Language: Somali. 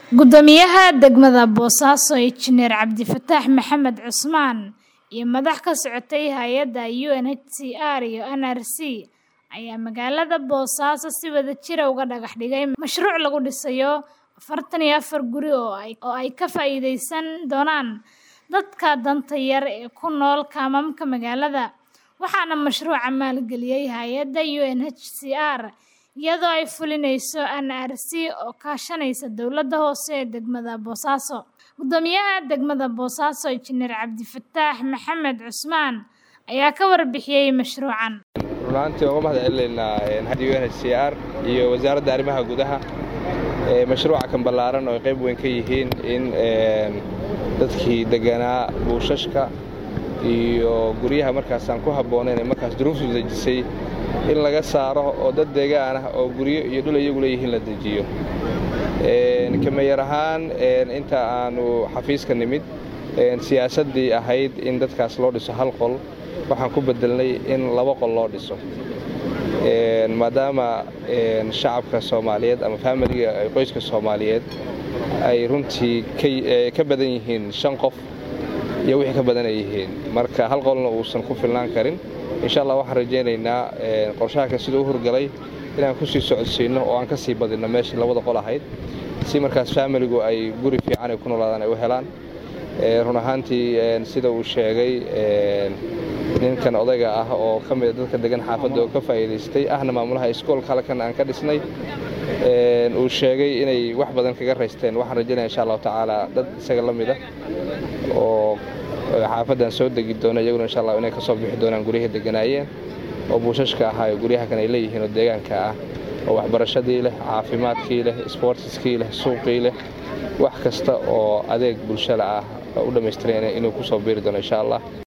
Guddoomiyaha degmada Boosaaso Injineer Cabdifataax Maxamed Cusmaan iyo madax ka socotay hay'adda UNHCR iyo NRC ayaa magaalada Boosaaso si wadajir ah uga dhagax dhigay mashruuc lagu dhisayo afartan iyo afar guri oo ay ka faa'iidaysan doonaan dadka danta yar ee ku nool kaamamka magaalada, waxaana mashruuca maalgeliyay hay'adda UNHCR iyadoo ay fulinayso NRC oo kaashanaysa dowladda hoose ee degmada Boosaaso. Guddoomiyaha degmada Boosaaso Injineer Cabdifataax Maxamed Cusmaan ayaa ka warbixiyay mashruucan. run ahaantii uga mahad celinaynaa hay'adda UNHCR iyo wasaaradda arrimaha gudaha mashruuca kan ballaaran oo ay qayb weyn ka yihiin in dadkii deganaa buushashka iyo guryaha markaas aan ku habboonayn ee markaas duruuftu dejisay in laga saaro oo dad deegaan ah oo guryo iyo dhul iyagu leeyihiin la dejiyo kameeyar ahaan inta aanu xafiiska nimid siyaasaddii ahayd in dadkaas loo dhiso hal qol waxaan ku bedelnay in laba qol loo dhiso maadaama shacabka soomaaliyeed ama faamiliga qoyska soomaaliyeed ay runtii ka badan yihiin shan qof iyo wixii ka badan ay yihiin marka hal qolna uusan ku filnaan karin insha allah waxaan rajaynaynaa qorshahanka siduu u hurgalay inaan ku sii socodsiinno oo aan ka sii badinno meeshii labada qol ahayd si markaas faamiligu ay guri fiican ay ku noolaadaan ay u helaan run ahaantii sida uu sheegay ninkan odayga ah oo ka mida dadka degan xaafadda oo ka faa'iidaystay ahna maamulaha iskoolka halkan aan ka dhisnay uu sheegay inay wax badan kaga raysteen waxaan rajaynaya insha allahu tacaala dad isaga la mida oo xaafaddan soo degi doona iyaguna insha allah inay ka soo bixi doonaan guryahii deganaayeen oo buushashka ahaa oo guryaha kan ay leeyihiin oo deegaanka ah oo waxbarashadii leh caafimaadkii leh isboortiskii leh suuqii leh wax kasta oo adeeg bulshada ah u dhammaystiran inuu ku soo biiri doono insha allah